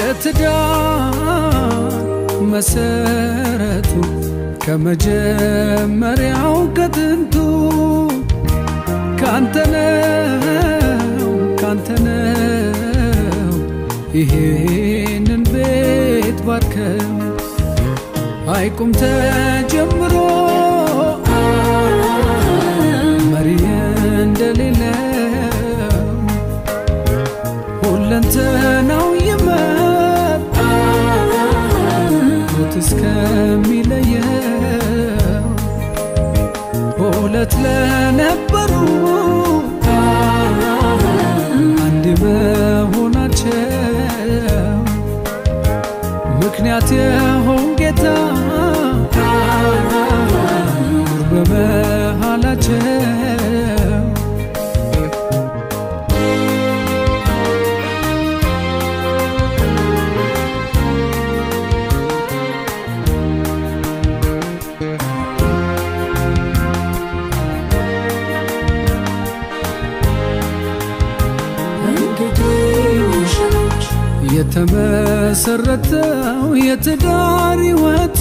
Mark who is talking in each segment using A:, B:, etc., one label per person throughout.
A: የትዳር መሰረቱ ከመጀመሪያው ከጥንቱ ካንተነው ካንተነው ይሄንን ቤት ባርከው አይቁም ተጀምሮ መሪ እንደሌለው ሁለንተናው ይመጣ ሞት እስከሚለየው ሁለት ለነበሩ አንድ መሆናቸው ምክንያት የሆን ጌታ ኑር በመሃላቸው የተመሰረተው የትዳር ሕይወቱ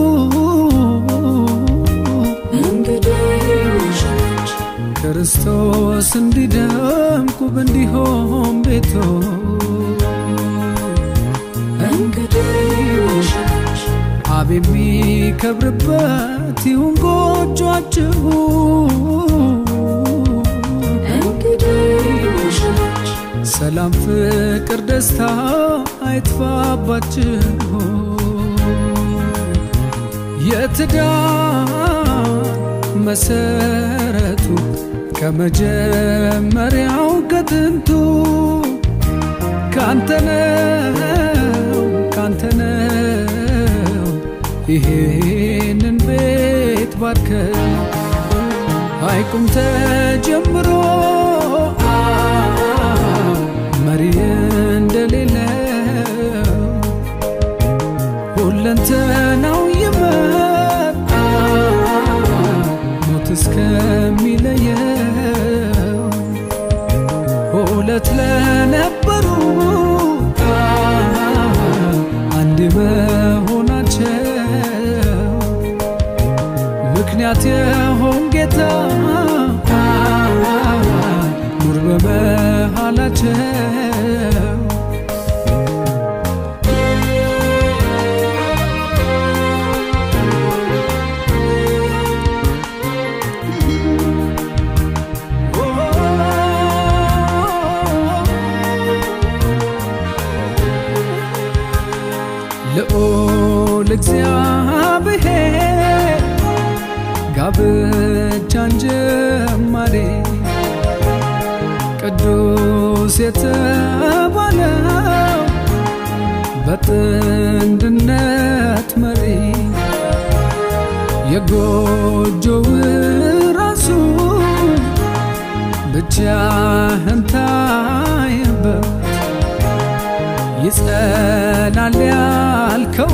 A: ክርስቶስ እንዲደምቅ ውብ እንዲሆን ቤቶ አብ የሚከብርበት ይሁን ጎጇችሁ ሰላም፣ ፍቅር፣ ደስታ አይጥፋባችሁ። የትዳር መሰረቱ ከመጀመሪያው ከጥንቱ ካንተነው ካንተነው ይሄንን ቤት ባርከው አይቁም ተጀምሮ መሪ እንደሌለው ሁለንተናው ይመጣ ሞት እስከሚለየው ሁለት ለነበሩ አንድ መሆናቸው ምክንያት የሆን ጌታ ኑር በመሃላቸው ልዑል እግዚአብሔር ጋብቻን ጀማሬ ቅዱስ የተባለው በጥንድነት መሪ የጎጆው ራሱ ብቻህን ታየበት ይጸናል ያልከው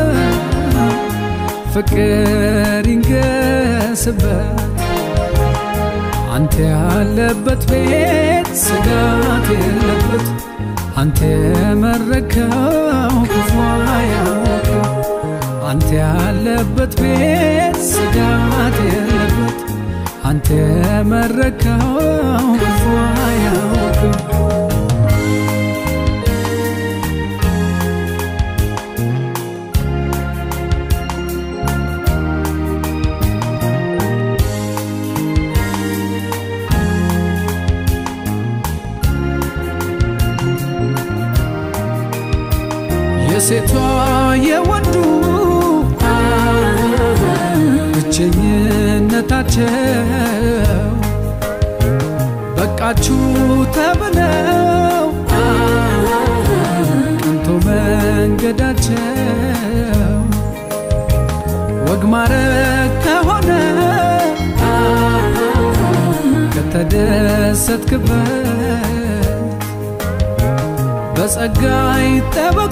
A: ፍቅር ይንገስበት አንተ ያለበት ቤት ስጋት የለበት አንተ የመረከው ክፉ አያውቅም አንተ ያለበት ቤት ስጋት የለበት አንተ የመረከው ክፉ አያውቅም የሴቷ የወንዱ ብቸኝነታቸው በቃችሁ ተብለው ቀንቶ መንገዳቸው ወግ ማረግ ከሆነ ከተደሰትክበት በጸጋ ይጠበቁ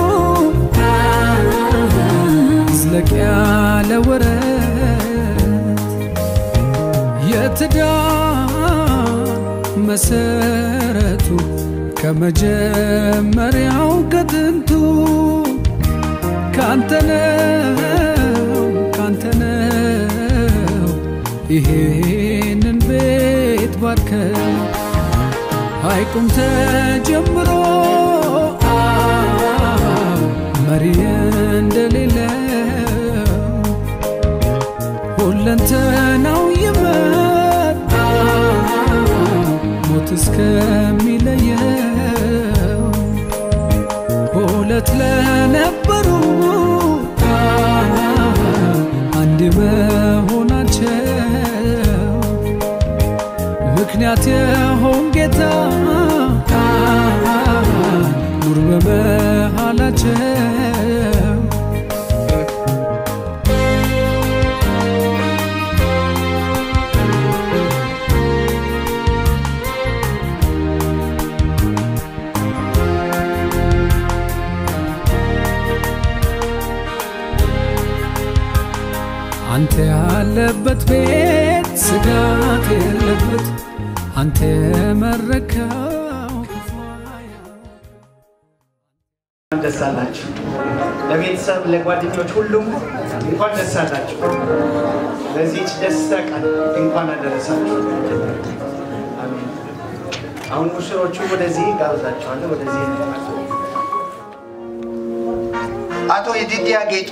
A: ዝለቅ ያለ ወረት የትዳር መሰረቱ ከመጀመሪያው ከጥንቱ ካንተነው ካንተነው ይሄንን ቤት ባርከው ሐይቁም ተጀምሮ መሪ እንደሌለው ሁለንተናው ይመጣ ሞት እስከሚለየው ሁለት ለነበሩ አንድ መሆናቸው ምክንያት የሆን ጌታ ኑር በመሃላቸው አንተ ያለበት ቤት ስጋት የለበት አንተ የመረከው ክፉ
B: እንኳን ደስ አላችሁ። ለቤተሰብ ለጓደኞች ሁሉም እንኳን ደስ አላችሁ። ለዚህች ደስታ ቀን እንኳን አደረሳችሁ። አሜን። አሁን ሙሽሮቹ ወደዚህ ጋብዛቸዋለሁ። ወደዚህ አቶ የዲዲያ ጌጡ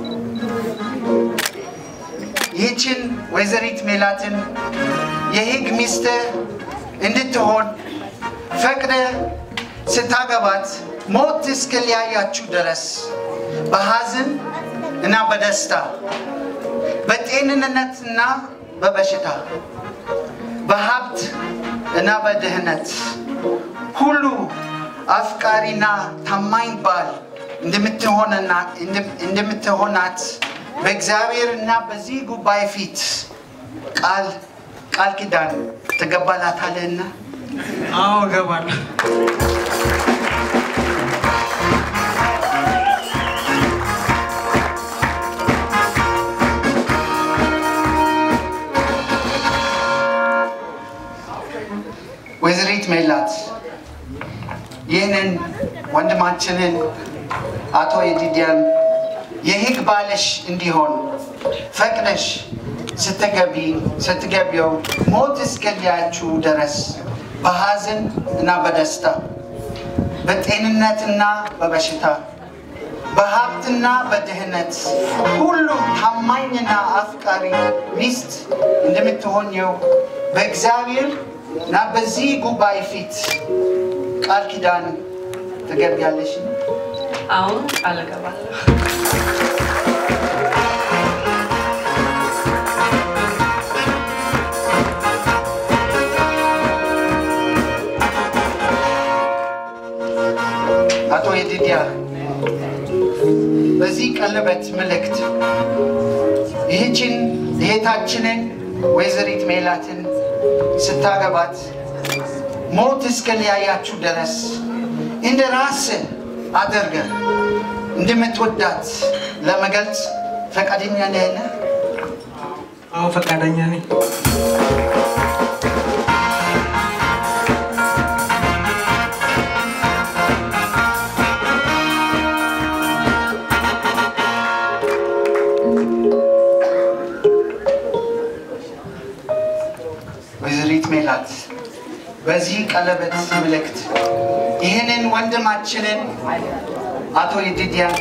B: ይህችን ወይዘሪት ሜላትን የህግ ሚስት እንድትሆን ፈቅደ ስታገባት ሞት እስከለያያችሁ ድረስ በሐዘን እና በደስታ በጤንነትና በበሽታ በሀብት እና በድህነት ሁሉ አፍቃሪና ታማኝ ባል እንደምትሆንና እንደምትሆናት በእግዚአብሔር እና በዚህ ጉባኤ ፊት ቃል ቃል ኪዳን ትገባላታለህና?
C: አዎ እገባለሁ።
B: ወይዘሪት ሜላት ይህንን ወንድማችንን አቶ የዲዲያን የህግ ባለሽ እንዲሆን ፈቅደሽ ስትገቢ ስትገቢው ሞት እስከሊያችሁ ድረስ በሐዘን እና በደስታ በጤንነትና በበሽታ በሀብትና በድህነት ሁሉ ታማኝና አፍቃሪ ሚስት እንደምትሆኘው በእግዚአብሔር እና በዚህ ጉባኤ ፊት ቃል ኪዳን ትገቢያለሽ።
D: አሁን ቃል እገባለሁ።
B: አቶ የዲዲያ በዚህ ቀለበት ምልክት ይህችን እህታችንን ወይዘሪት ሜላትን ስታገባት ሞት እስከለያያችሁ ድረስ እንደ ራስ አድርገ እንደምትወዳት ለመግለጽ ፈቃደኛ ነህን?
C: አዎ ፈቃደኛ ነኝ።
B: ወይዘሪት ሜላት በዚህ ቀለበት ምልክት ይህንን ወንድማችንን አቶ የዲዲያን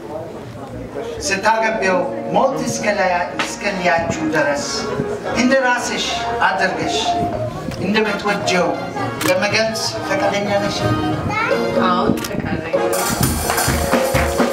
B: ስታገቢው ሞት እስከሊያችሁ ድረስ እንደ ራስሽ አድርገሽ እንደምትወጀው ለመግለጽ ፈቃደኛ ነሽ?
D: አሁን ፈቃደኛ ነኝ።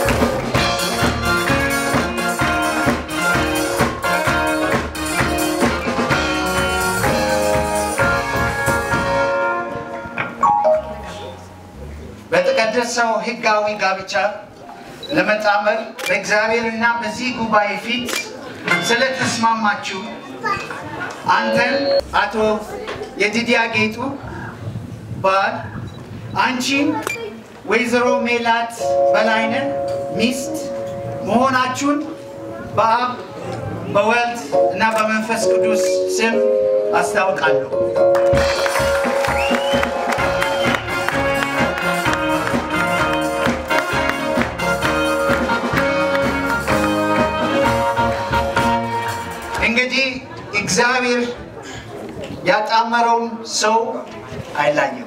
B: በተቀደሰው ሕጋዊ ጋብቻ ለመጣመር በእግዚአብሔርና በዚህ ጉባኤ ፊት ስለተስማማችሁ አንተን አቶ የዲዲያ ጌጡ ባል አንቺን ወይዘሮ ሜላት በላይነህ ሚስት መሆናችሁን በአብ በወልድ እና በመንፈስ ቅዱስ ስም አስታውቃለሁ። እግዚአብሔር ያጣመረውን ሰው አይላየም።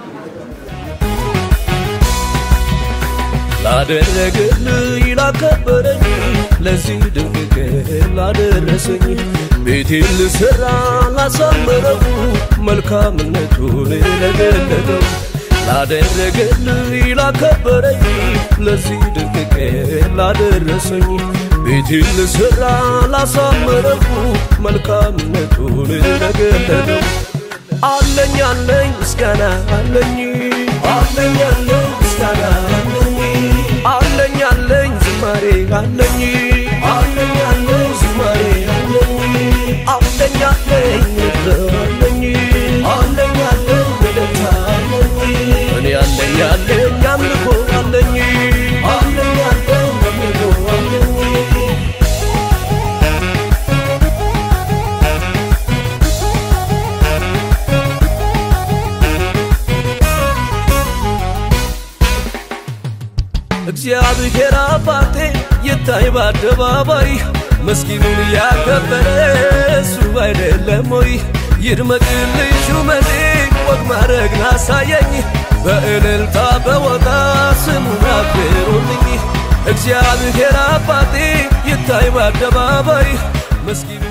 E: ላደረገልኝ ላከበረኝ ለዚህ ድንቅ ቀን ላደረሰኝ ቤቴን ልሰራ ላሳመረው መልካምነቱን ለገለጠው ላደረገልኝ ላከበረኝ ለዚህ ድንቅ ቀን ላደረሰኝ ቤቴን ልሰራ ላሳመረው መልካምነቱን ለገለጠው አለኝ አለኝ ምስጋና አለኝ አለኝ አለኝ ምስጋና አለኝ አለኝ አለኝ ዝማሬ አለኝ አለኝ አለኝ ዝማሬ አለኝ አለኝ አለኝ ንግር አለኝ አለኝ አለኝ ውለታ አለኝ እኔ አለኝ አለኝ አምልኮ አለኝ አለኝ አለኝ አምልኮ አለኝ እግዚአብሔር አባቴ ይታይ በአደባባይ መስኪኑን ያከበረ እሱ አይደለም ወይ? ይድመቅልኝ ሹመቴ ወግ ማድረግን አሳየኝ በእልልታ በወጣ ስሙን አክብሩልኝ እግዚአብሔር አባቴ ይታይ በአደባባይ መስኪኑ